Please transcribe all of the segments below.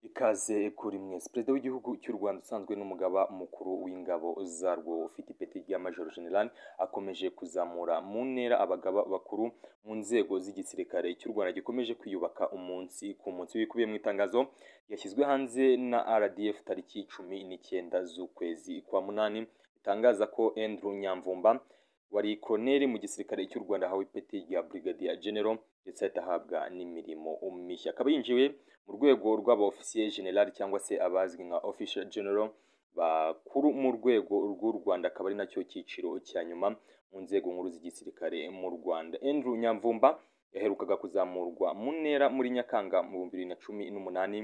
Ikaze kuri mwese perezida w'igihugu cy'u Rwanda usanzwe n'umugaba mukuru w'ingabo zarwo ufite ipeti rya majoro generali akomeje kuzamura mu ntera abagaba bakuru mu nzego z'igisirikare cy'u Rwanda gikomeje kwiyubaka umunsi ku munsi wikubiye mu itangazo yashyizwe hanze na RDF tariki cumi n'icyenda z'ukwezi kwa munani itangaza ko Andrew Nyamvumba wari koroneri mu gisirikare cy'u Rwanda ahawe ipeti rya Brigadier General ndetse ahita ahabwa n'imirimo mishya akaba yinjiwe mu rwego rw'aba ofisiye generali cyangwa se abazwi nka official general bakuru mu rwego rw'u Rwanda akaba ari nacyo cyiciro cya nyuma mu nzego nkuru z'igisirikare mu Rwanda Andrew Nyamvumba yaherukaga kuzamurwa mu ntera muri Nyakanga mu bihumbi bibiri na cumi n'umunani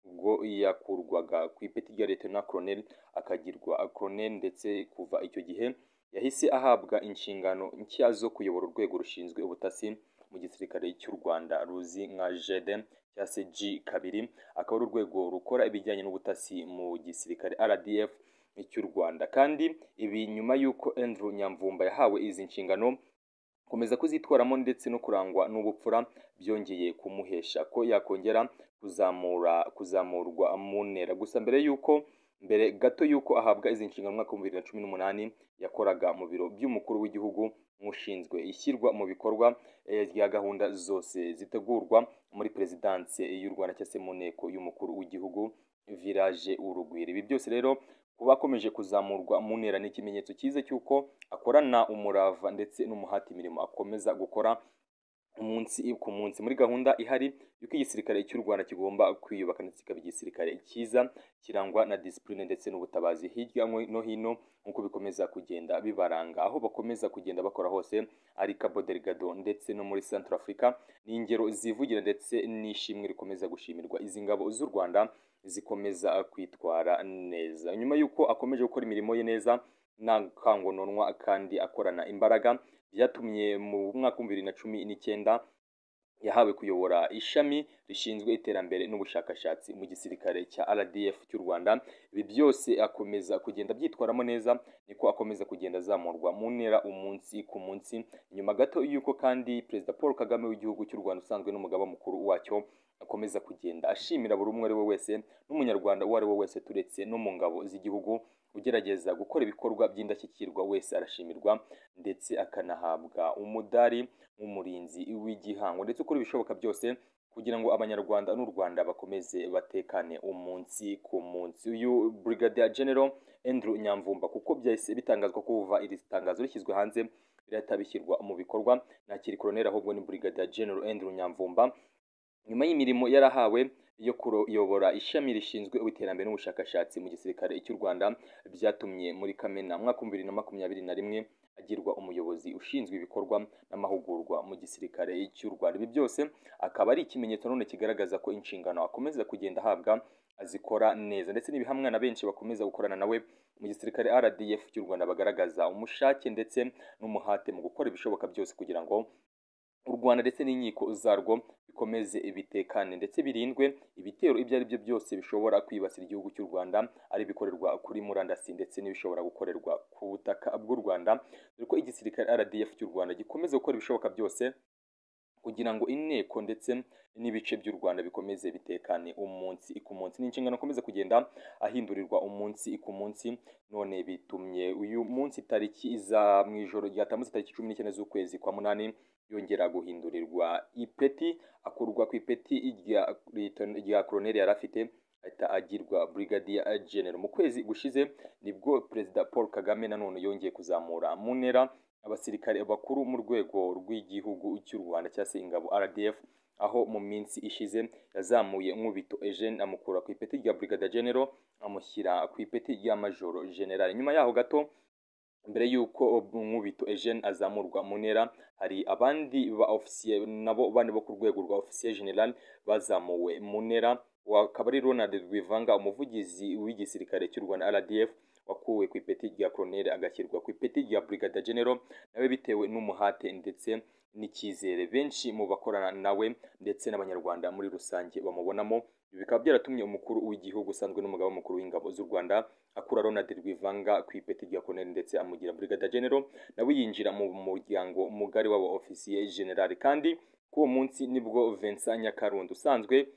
ubwo yakurwaga ku ipeti rya Lieutenant Colonel akagirwa Colonel ndetse kuva icyo gihe yahise ahabwa inshingano nshya zo kuyobora urwego rushinzwe ubutasi mu gisirikare cy'u Rwanda ruzi nka JD cyangwa se G kabiri akaba ari urwego rukora ibijyanye n'ubutasi mu gisirikare RDF cy'u Rwanda kandi ibi nyuma y'uko Andrew Nyamvumba yahawe izi nshingano komeza kuzitwaramo ndetse no kurangwa n'ubupfura byongeye kumuhesha ko yakongera kuzamura kuzamurwa mu ntera gusa mbere y'uko mbere gato y'uko ahabwa izi nshingano mu mwaka w'ibihumbi bibiri na cumi n'umunani yakoraga mu biro by'umukuru w'igihugu nk'ushinzwe ishyirwa mu bikorwa rya gahunda zose zitegurwa muri perezidanse y'u Rwanda cyangwa se mu nteko y'umukuru w'igihugu village urugwiro ibi byose rero kuba akomeje kuzamurwa mu ntera ni ikimenyetso cyiza cy'uko akorana umurava ndetse n'umuhati imirimo akomeza gukora umunsi ku munsi muri gahunda ihari y'uko igisirikare cy'u Rwanda kigomba kwiyubaka ndetse kikaba igisirikare cyiza kirangwa na disipurine ndetse n'ubutabazi hirya no hino nk'uko bikomeza kugenda bibaranga aho bakomeza kugenda bakora hose ari Cabo Delgado ndetse no muri Central Africa ni ingero zivugira ndetse n'ishimwe rikomeza gushimirwa izi ngabo z'u Rwanda zikomeza kwitwara neza nyuma y'uko akomeje gukora imirimo ye neza nta kangononwa kandi akorana imbaraga byatumye mu mwaka w'ibihumbi bibiri na cumi n'icyenda yahawe kuyobora ishami rishinzwe iterambere n'ubushakashatsi mu gisirikare cya RDF cy'u Rwanda ibi byose akomeza kugenda abyitwaramo neza niko akomeza kugenda azamurwa mu ntera umunsi ku munsi nyuma gato y'uko kandi perezida Paul Kagame w'igihugu cy'u Rwanda usanzwe n'umugaba mukuru wacyo akomeza kugenda ashimira buri umwe ari we wese n'umunyarwanda uwo ari we wese turetse no mu ngabo z'igihugu ugerageza gukora ibikorwa by'indashyikirwa wese arashimirwa ndetse akanahabwa umudari nk'umurinzi w'igihango ndetse ukora ibishoboka byose kugira ngo abanyarwanda n'u Rwanda bakomeze batekane umunsi ku munsi uyu Brigadier General Andrew Nyamvumba kuko byahise bitangazwa kuva iri tangazo rishyizwe hanze birahita bishyirwa mu bikorwa ntakiri koroneri ahubwo ni Brigadier General Andrew Nyamvumba nyuma y'imirimo yarahawe yo kuyobora ishami rishinzwe iterambere n'ubushakashatsi mu gisirikare cy'u Rwanda byatumye muri Kamena mwaka w'ibihumbi bibiri na makumyabiri na rimwe agirwa umuyobozi ushinzwe ibikorwa n'amahugurwa mu gisirikare cy'u Rwanda ibi byose akaba ari ikimenyetso none kigaragaza ko inshingano akomeza kugenda ahabwa azikora neza ndetse n'ibihamwa na benshi bakomeza gukorana nawe mu gisirikare RDF cy'u Rwanda bagaragaza umushake ndetse n'umuhate mu gukora ibishoboka byose kugira ngo u Rwanda ndetse n'inkiko zarwo bikomeze ibitekane ndetse birindwe ibitero ibyo ari byo byose bishobora kwibasira igihugu cy'u Rwanda ari bikorerwa kuri murandasi ndetse n'ibishobora gukorerwa ku butaka bw'u Rwanda dore ko igisirikare RDF cy'u Rwanda gikomeza gukora ibishoboka byose kugira ngo inteko ndetse n'ibice by'u Rwanda bikomeze bitekane umunsi ku munsi ni inshingano akomeza kugenda ahindurirwa umunsi ku munsi none bitumye uyu munsi tariki za mu ijoro rya tamuzi tariki cumi n'icyenda z'ukwezi kwa munani yongera guhindurirwa ipeti akurwa ku ipeti rya koroneri yari afite ahita agirwa Brigadier General mu kwezi gushize nibwo Perezida Paul Kagame nanone yongeye kuzamura mu ntera abasirikare bakuru mu rwego rw'igihugu cy'u Rwanda cyangwa se ingabo RDF aho mu minsi ishize yazamuye Nkubito Eugene amukura ku ipeti rya Brigadier General amushyira ku ipeti rya Majoro General nyuma yaho gato mbere y'uko Nkubito Eugene azamurwa mu ntera hari abandi ba ofisiye nabo bane bo ku rwego rwa ofisiye general bazamuwe mu ntera akaba ari Ronald Rwivanga umuvugizi w'igisirikare cy'u Rwanda RDF wakuwe ku ipeti rya koroneri agashyirwa ku ipeti rya Brigadier General nawe bitewe n'umuhate ndetse n'icyizere benshi mu bakorana nawe ndetse n'abanyarwanda muri rusange bamubonamo bikaba byaratumye umukuru w'igihugu usanzwe n'umugaba mukuru w'ingabo z'u Rwanda akura Ronald Rwivanga ku ipeti rya koroneri ndetse amugira Brigadier General nawe yinjira mu muryango mugari w'aba ofisiye general kandi k'uwo munsi nibwo Vincent Nyakarundi usanzwe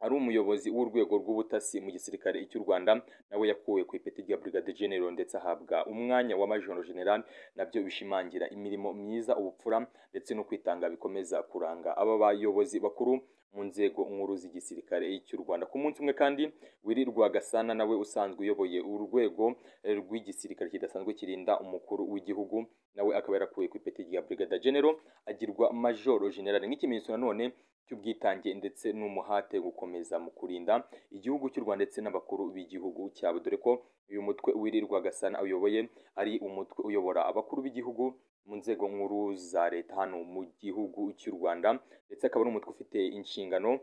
ari umuyobozi w'urwego rw'ubutasi mu gisirikare cy'u Rwanda nawe yakuwe ku ipeti rya Brigade General ndetse ahabwa umwanya wa Major General nabyo bishimangira imirimo myiza ubupfura ndetse no kwitanga bikomeza kuranga aba bayobozi bakuru mu nzego nkuru z'igisirikare cy'u Rwanda ku munsi umwe kandi Willy Rwagasana nawe usanzwe uyoboye urwego rw'igisirikare kidasanzwe kirinda umukuru w'igihugu nawe akaba yarakuwe ku ipeti rya Brigade General agirwa Major General nk'ikimenyetso nanone cy'ubwitange ndetse n'umuhate gukomeza mu kurinda igihugu cy'u Rwanda ndetse n'abakuru b'igihugu cyabo dore ko uyu mutwe wirirwa Gasana uyoboye ari umutwe uyobora abakuru b'igihugu mu nzego nkuru za leta hano mu gihugu cy'u Rwanda ndetse akaba ari umutwe ufite inshingano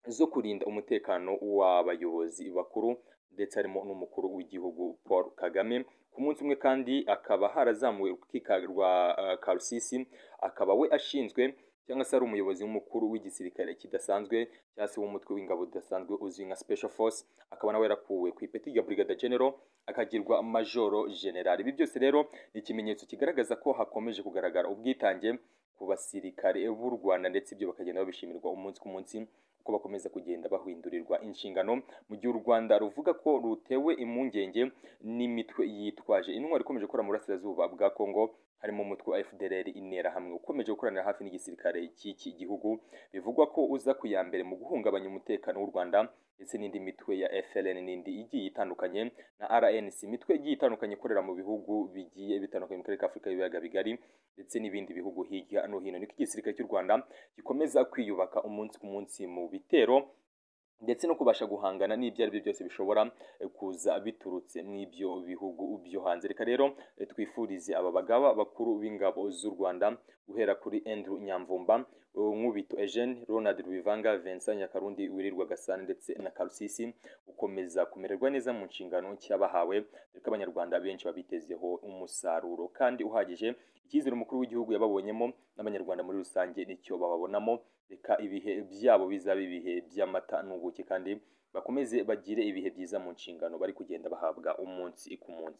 zo kurinda umutekano w'abayobozi bakuru ndetse harimo n'umukuru w'igihugu Paul Kagame ku munsi umwe kandi akaba harazamuwe urukiko rwa uh, Karusisi akaba we ashinzwe cyangwa se ari umuyobozi mukuru w'igisirikare kidasanzwe cyangwa se w'umutwe w'ingabo udasanzwe uzwi nka special force akaba nawe yarakuwe ku ipeti rya brigade general akagirwa majoro general ibi byose rero ni ikimenyetso kigaragaza ko hakomeje kugaragara ubwitange ku basirikare b'u rwanda ndetse ibyo bakagenda babishimirwa umunsi ku munsi uko bakomeza kugenda bahwindurirwa inshingano mu gihe u rwanda ruvuga ko rutewe impungenge n'imitwe yitwaje intwaro ikomeje gukora mu burasirazuba bwa kongo harimo umutwe wa FDLR interahamwe ukomeje gukoranira hafi n'igisirikare cy'iki gihugu bivugwa ko uza ku ya mbere mu guhungabanya umutekano w'u Rwanda ndetse n'indi mitwe ya FLN n'indi igiye itandukanye na RNC imitwe igiye itandukanye ikorera mu bihugu bigiye bitandukanye mu karere ka Afurika y'ibiyaga bigari ndetse n'ibindi bihugu hirya no hino niko igisirikare cy'u Rwanda gikomeza kwiyubaka umunsi ku munsi mu bitero ndetse no kubasha guhangana n'ibyo ari byo byose bishobora kuza biturutse mu ibyo bihugu byo hanze reka rero twifurize aba bagaba bakuru b'ingabo z'u rwanda guhera kuri Andrew nyamvumba nkubito Eugene Ronald Rubivanga Vincent Nyakarundi wirirwa Gasana ndetse na Karusisi gukomeza kumererwa neza mu nshingano cyabahawe reka abanyarwanda benshi babitezeho umusaruro kandi uhagije icyizere umukuru w'igihugu yababonyemo n'abanyarwanda muri rusange nicyo bababonamo reka ibihe byabo bizaba ibihe by'amata n'ubuki kandi bakomeze bagire ibihe byiza mu nshingano bari kugenda bahabwa umunsi ku munsi